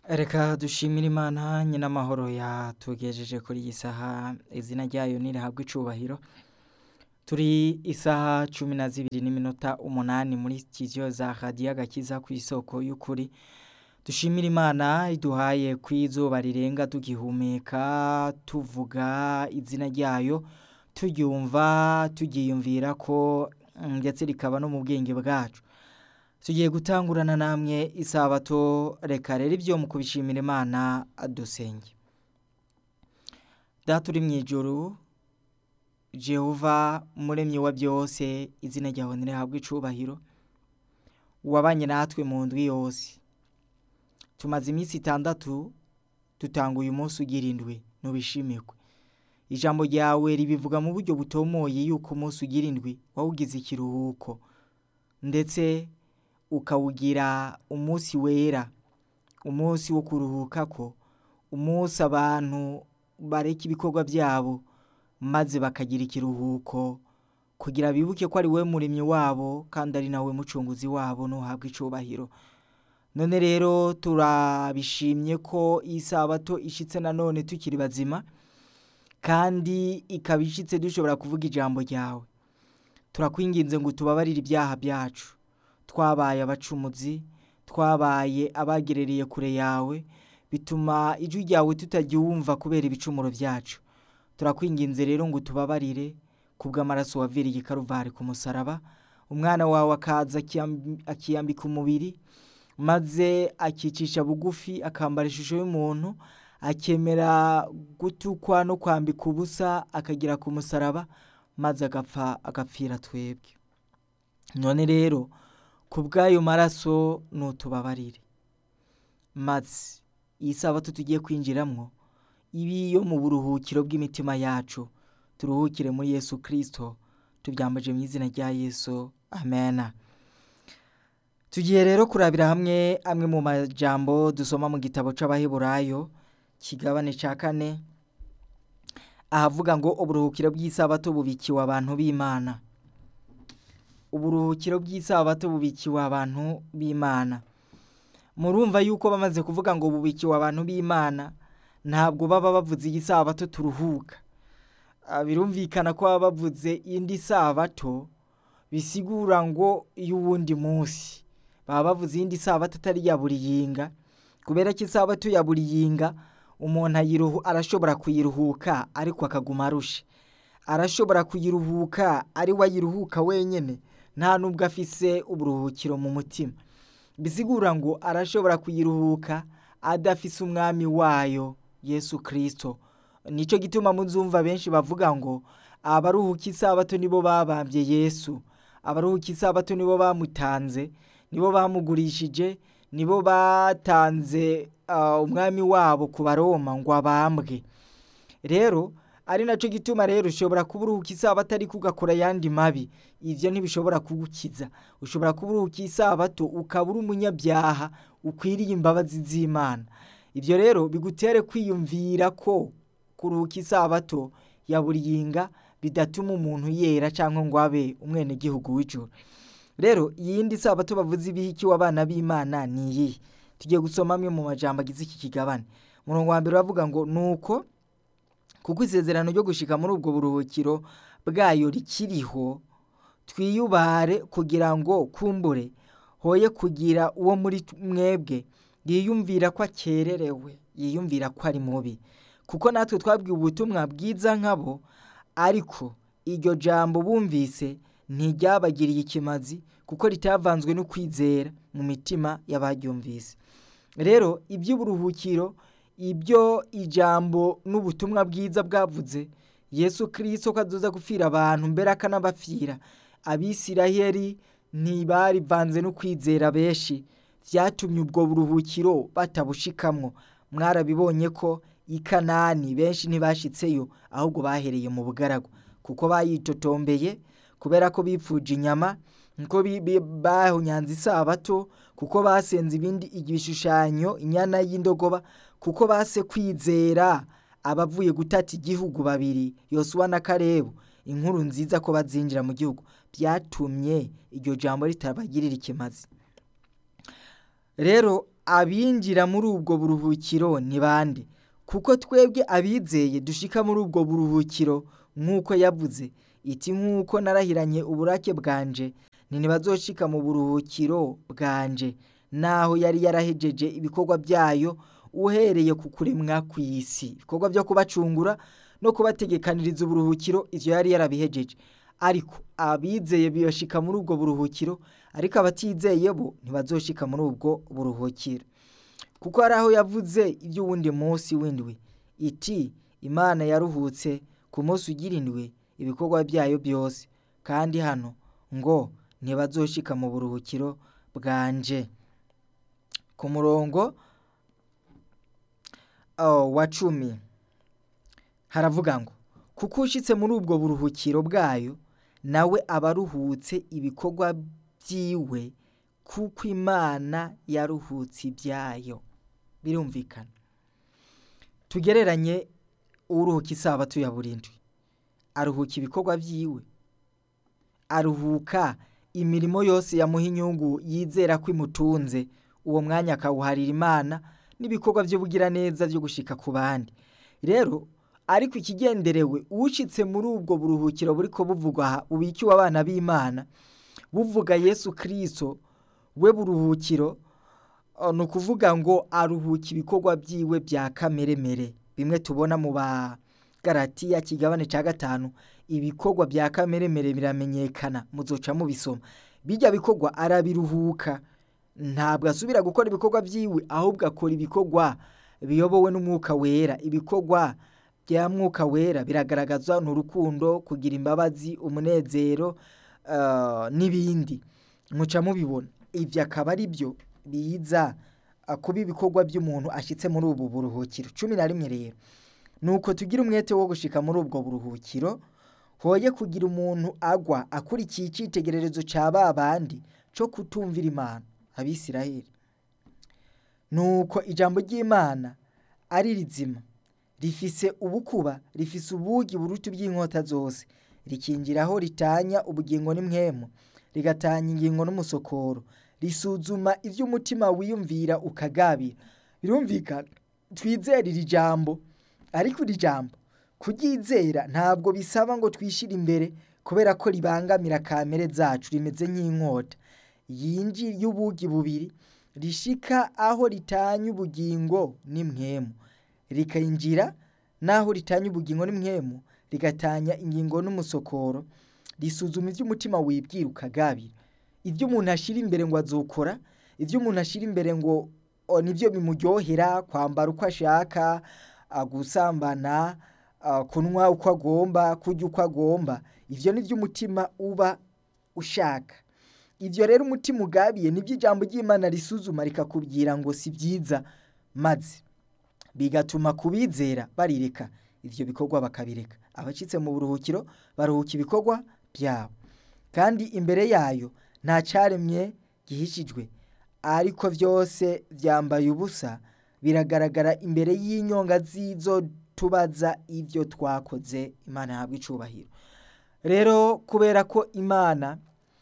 Reka dushimire Imana nyina amahoro yatugejeje kuri iyi saha izina ryayo nirihabwe icubahiro turi isaha cumi na zibiri n'iminota umunani muri studio za radiyo agakiza ku isoko y'ukuri dushimire Imana iduhaye ku izuba rirenga tugihumeka tuvuga izina ryayo turyumva turyiyumvira ko ndetse rikaba no mu bwenge bwacu tugiye gutangurana namwe isabato reka rero ibyo mu kubishimira imana dusenge data uri mu ijoro jehova muremyi wa byose izina ryawe ntirihabwe icubahiro wabanye natwe mu ndwi yose tumaze iminsi itandatu dutanga uyu munsi ugira indwi ntubishimirwe ijambo ryawe ribivuga mu buryo butomoye yuko umunsi ugira indwi wawugize ikiruhuko ndetse ukawugira umunsi wera umunsi wo kuruhuka ko umunsi abantu bareka ibikorwa byabo maze bakagira ikiruhuko kugira bibuke ko ari we muremyi wabo kandi ari nawe mucunguzi wabo ntuhabwe icubahiro none rero turabishimye ko iyi sabato ishitse nanone tukiri bazima kandi ikaba ishitse dushobora kuvuga ijambo ryawe turakwinginze ngo tubabarire ibyaha byacu twabaye abacumuzi twabaye abagerereye kure yawe bituma ijwi ryawe tutaryumva kubera ibicumuro byacu turakwinginze rero ngo tubabarire kubw'amaraso waviriye karuvari ku musaraba umwana wawe akaza akiyambika umubiri maze akicisha bugufi akambara ishusho y'umuntu akemera gutukwa no kwambika ubusa akagira ku musaraba maze agapfa agapfira twebwe none rero ku bw'ayo maraso nutubabarire maze iyi sabato tugiye kwinjiramo ibi yo mu buruhukiro bw'imitima yacu turuhukire muri yesu kirisito tubyambaje mu izina rya yesu amena tugiye rero kurabira hamwe amwe mu majambo dusoma mu gitabo cy'abaheburayo kigabane cya kane ahavuga ngo uburuhukiro bw'isabato bubikiwe abantu b'imana uburuhukiro bw'isabato bubikiwe abantu b'imana murumva yuko bamaze kuvuga ngo bubikiwe abantu b'imana ntabwo baba bavuze iyi sabato turuhuka birumvikana ko baba bavuze indi sabato bisigura ngo y'uwundi munsi baba bavuze iyindi sabato atari iya buri yinga kubera ko isabato ya buri yinga umuntu arashobora kuyiruhuka ariko akaguma arushe arashobora kuyiruhuka ari we ayiruhuka wenyine nta nubwo afise uburuhukiro mu mutima bisigura ngo arashobora kuyiruhuka adafise umwami wayo yesu kirisito nicyo gituma muzumva benshi bavuga ngo abaruhuka isabato nibo babambye yesu abaruhuka isabato nibo bamutanze nibo bamugurishije nibo batanze umwami wabo ku baroma ngo abambwe rero ari nacyo gituma rero ushobora kuba uruhuka isabato ariko ugakora ayandi mabi ibyo ntibishobora kugukiza ushobora kuba uruhuka isabato ukaba uri umunyabyaha ukwiriye imbabazi z'imana ibyo rero bigutere kwiyumvira ko kuruhuka isabato ya buri yinga bidatuma umuntu yera cyangwa ngo abe umwenegihugu w'ijoro rero iyindi sabato bavuze ibihikiwe abana b'imana ni iyihe tugiye gusoma amwe mu majambo agize iki kigabane umurongo wa mbere uravuga ngo ni uko kuko isezerano ryo gushika muri ubwo buruhukiro bwayo rikiriho twiyubare kugira ngo kumbure hoye kugira uwo muri mwebwe yiyumvira ko akererewe yiyumvira ko ari mubi kuko natwe twabwiye ubutumwa bwiza nkabo ariko iryo jambo bumvise ntiryabagiriye ikimazi kuko ritavanzwe no kwizera mu mitima y'abaryumvise rero iby'uburuhukiro ibyo ijambo n'ubutumwa bwiza bwavuze yesu kirisito ko aduza gupfira abantu mbere akanabapfira abisiraheri ntibarivanze no kwizera benshi byatumye ubwo buruhukiro batabushikamwo mwarabibonye ko i kanani benshi ntibashitseyo ahubwo bahereye mu bugaragwa kuko bayitotombeye kubera ko bipfuje inyama nko bahunyanze isabato kuko basenze ibindi ibishushanyo inyana y'indogoba kuko base kwizera abavuye gutata igihugu babiri yosuwa na karebu inkuru nziza ko bazinjira mu gihugu byatumye iryo jambo ritabagirira ikimazi rero abinjira muri ubwo buruhukiro ni bande kuko twebwe abizeye dushika muri ubwo buruhukiro nk'uko yavuze iti nk'uko narahiranye uburake bwanje ntibazoshika mu buruhukiro bwanje naho yari yarahejeje ibikorwa byayo uhereye ku kuremwa kw'isi ibikorwa byo kubacungura no kubategekaniriza uburuhukiro ivyo yari yarabihejeje ariko abizeye biyashika muri ubwo buruhukiro ariko abatizeye bo ntibazoshika muri ubwo buruhukiro kuko hari aho yavuze iby'uwundi munsi w'indwi iti imana yaruhutse ku munsi ugira indwi ibikorwa byayo byose kandi hano ngo ntibazoshika mu buruhukiro bwanje ku murongo wa cumi haravuga ngo kuko ushitse muri ubwo buruhukiro bwayo nawe aba aruhutse ibikorwa byiwe kuko imana yaruhutse ibyayo birumvikana tugereranye uruhuka isabato ya burindwi aruhuka ibikorwa byiwe aruhuka imirimo yose yamuha inyungu yizera ko imutunze uwo mwanya akawuharira imana n'ibikorwa by'ubugiraneza byo gushika ku bandi rero ariko ikigenderewe ushitse muri ubwo buruhukiro buriko buvugwa aha bubikiwe abana b'imana buvuga yesu kirisito we buruhukiro ni ukuvuga ngo aruhuka ibikorwa byiwe bya kameremere bimwe tubona mu bagaratiya kigabane cya gatanu ibikorwa bya kameremere biramenyekana muzoca mubisoma bijya bikorwa arabiruhuka ntabwo asubira gukora ibikorwa byiwe ahubwo akora ibikorwa biyobowe n'umwuka wera ibikorwa bya mwuka wera biragaragaza ni urukundo kugira imbabazi umunezero n'ibindi muca mubibona ibyo akaba ari byo biza kuba ibikorwa by'umuntu ashyitse muri ubu buruhukiro cumi na rimwe rero ni uko tugira umwete wo gushika muri ubwo buruhukiro hoye kugira umuntu agwa akurikiye icyitegererezo cya ba bandi cyo kutumvira imana abisiraheli ni uko ijambo ry'imana ari rizima rifise ubukuba rifise ubugi buruta iby'inkota zose rikingiraho ritanya ubugingo n'imwemu rigatanya ingingo n'umusokoro risuzuma ibyo umutima wiyumvira ukagabira birumvikana twizere iri jambo ariko iri jambo kuryizera ntabwo bisaba ngo twishyire imbere kubera ko ribangamira kamere zacu rimeze nk'inkota yinjira y'ubugi bubiri rishika aho ritanya ubugingo n'imwemu rikayinjira n'aho ritanya ubugingo n'imwemu rigatanya ingingo n'umusokoro risuzuma ibyo umutima wibwira ukagabira ibyo umuntu ashyira imbere ngo azokora ibyo umuntu ashyira imbere ngo nibyo bimuryohera kwambara uko ashaka gusambana kunywa uko agomba kurya uko agomba ibyo ni byo umutima uba ushaka ibyo rero umutima ugabiye nibyo ijambo ry'imana risuzuma rikakubwira ngo si byiza maze bigatuma kubizera barireka ibyo bikorwa bakabireka abacitse mu buruhukiro baruhuka ibikorwa byabo kandi imbere yayo nta cyaremye gihishijwe ariko byose byambaye ubusa biragaragara imbere y'inyonga z'izo tubaza ibyo twakoze imana ntabwo icubahiro rero kubera ko imana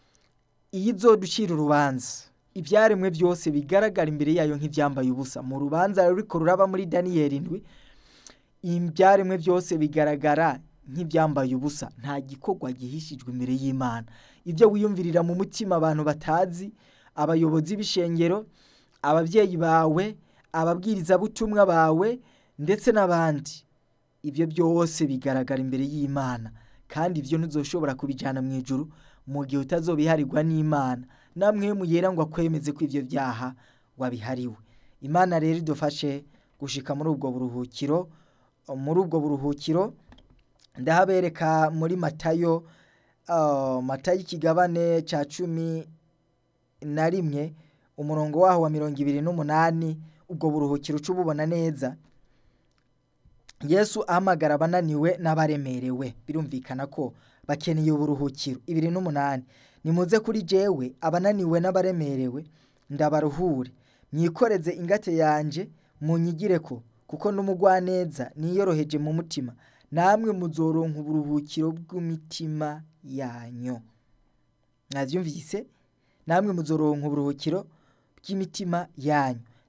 iyo izoducira urubanza ibyaremwe byose bigaragara imbere yayo nk'ibyambaye ubusa mu rubanza ruriko ruraba muri daniyeli ndwi ibyaremwe byose bigaragara nk'ibyambaye ubusa nta gikorwa gihishijwe imbere y'imana ibyo wiyumvirira mu mutima abantu batazi abayobozi b'ishengero ababyeyi bawe ababwirizabutumwa bawe ndetse n'abandi ibyo byose bigaragara imbere y'imana kandi ibyo ntuzoshobora kubijyana mu ijuru mu gihe utazobiharirwa n'imana namwe muyera ngo akwemeze ko ibyo byaha wabihariwe imana rero idufashe gushika muri ubwo buruhukiro muri ubwo buruhukiro ndahabereka muri matayo matayo ikigabane cya cumi na rimwe umurongo waho wa mirongo ibiri n'umunani ubwo buruhukiro uca ububona neza yesu ahamagara abananiwe n'abaremerewe birumvikana ko bakeneye uburuhukiro ibiri n'umunani nimuze kuri jewe abananiwe n'abaremerewe ndabaruhure mwikoreze ingate yanjye munyigire ko kuko n'umugwaneza niyoroheje mu mutima namwe muzoronka uburuhukiro bw'imitima yanyu mwabyumvise namwe muzoronka uburuhukiro bw'imitima yanyu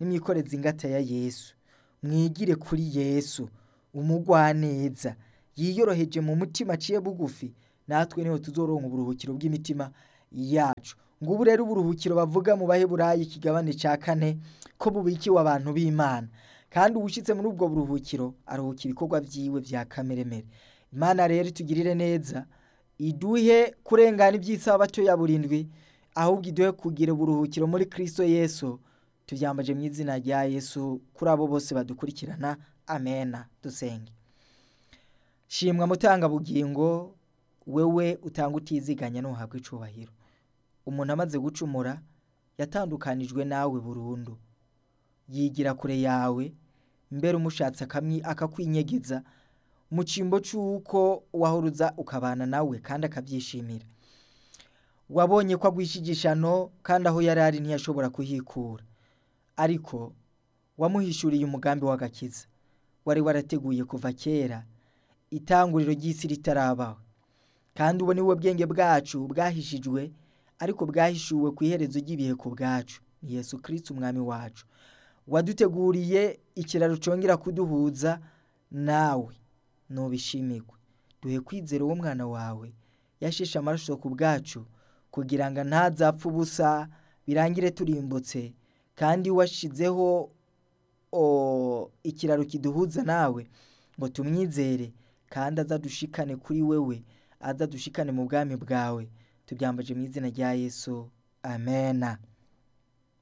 nimwikoreze ingata ya yesu mwigire kuri yesu umugwaneza yiyoroheje mu mutima aciye bugufi natwe niho tuzoronka uburuhukiro bw'imitima yacu ngubu rero uburuhukiro bavuga mu baheburayi ikigabane ca kane ko bubikiwe abantu b'imana kandi uwushitse muri ubwo buruhukiro aruhuka ibikorwa vyiwe vya kameremere imana rero itugirire neza iduhe kurengana iby'isabato ya burindwi ahubwo iduhe kugira uburuhukiro muri kristo yesu tuvyambaje mu izina rya yesu kuri abo bose badukurikirana amena dusenge shimwa mutanga bugingo wewe utanga utiziganya ntuhabwe icubahiro umuntu amaze gucumura yatandukanijwe nawe burundu yigira kure yawe mbere umushatse akakwinyegeza mu cyimbo cy'uko wahoruza ukabana nawe kandi akabyishimira wabonye ko agwishigishano kandi aho yari ari ntiyashobora kuhikura ariko wamuhishuriye umugambi w'agakiza wari warateguye kuva kera itanguriro ry'isi ritarabaho kandi ubu ni we bwenge bwacu bwahishijwe ariko bwahishuwe ku iherezo ry'ibihe ku bwacu ni yesu kirisiti umwami wacu waduteguriye ikiraro cyongera kuduhuza nawe ntubishimirwe duhe kwizera uwo mwana wawe yasheshe amaraso ku bwacu kugira ngo ntazapfe ubusa birangire turimbutse kandi washizeho ikiraro kiduhuza nawe ngo tumwizere kandi azadushikane kuri wewe azadushikane mu bwami bwawe tubyambaje mu izina rya yesu amena